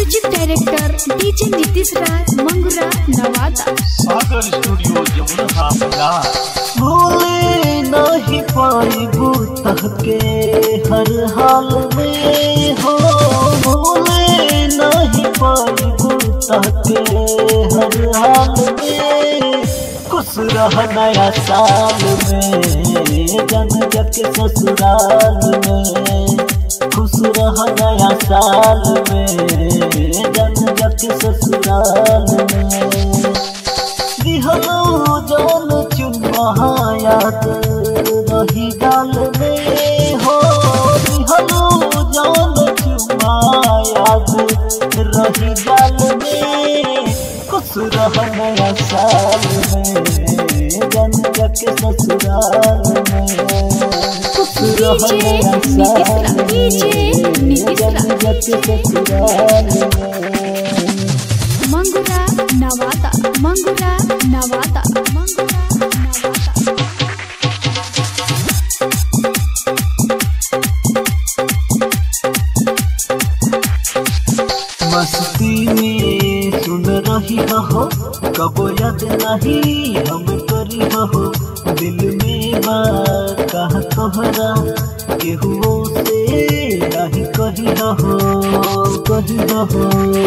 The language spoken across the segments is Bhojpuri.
music director DJ Nitish Raj Mangura Nawada Sagar studio Yamuna बाजार भूले नहीं पाइबू तहके हर हाल में हो भूले नहीं पाइबू तहके हर हाल में खुश रह नया साल में जन जग ससुराल में खुश रह नया साल में जन जग ससुराल में दिहलो जान चुनहा याद रही गाल में हो दिहलो जान चुनहा याद रही गाल में खुश रह नया साल में जन जग ससुराल में खुश रह नया साल में जन जग ससुराल में मंगुरा नवादा मंगुरा नवादा मंगुरा नवादा मस्ती में सुन रही हो कब याद नहीं हम करी हो दिल में बात कहा तोहरा केहू से नहीं कही हो कही हो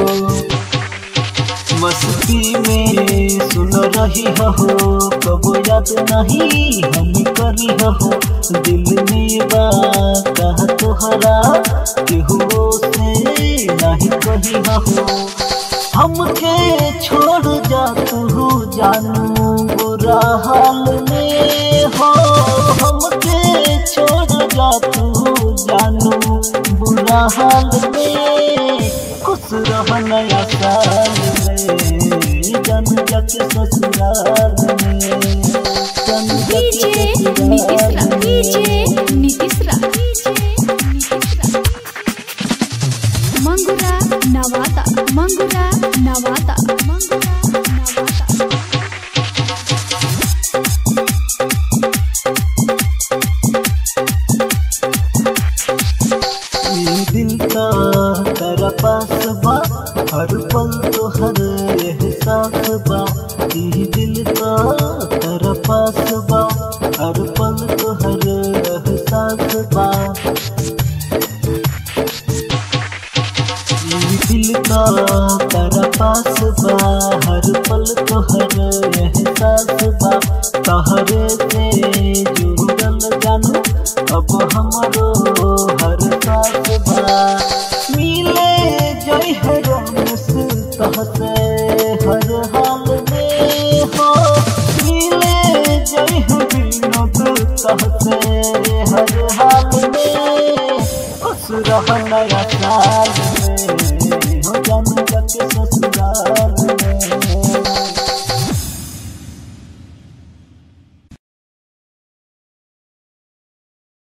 मस्ती में सुन रही हो कब याद नहीं हम करी हो दिल में बात कहा तोहरा केहू से नहीं कही हो हमके छोड़ जा तू जानू बुरा हाल में हो हमके छोड़ जा तू जानू बुरा हाल में खुश रह नया साल में जन जग ससुराल में जन डीजे जग नीतीश राज ससुराल डीजे में नीतीश राज डीजे नीतीश राज मंगुरा नवादा मंगुरा नवादा मंगुरा नवादा ई दिल का तेरा पास बा हर पल तो हर एहसास बा ई दिल का तेरा पास बा हर पल तो हर एहसास बा ई दिल का तेरा पास बा हर पल तो हर एहसास बा तहरे से जुड़ल जानू अब हमरो हर साथ बा मिले जय हर रमस तहसे हर हाल में हो मिले जय हर विनोद तहसे हर हाल में खुश रह नया साल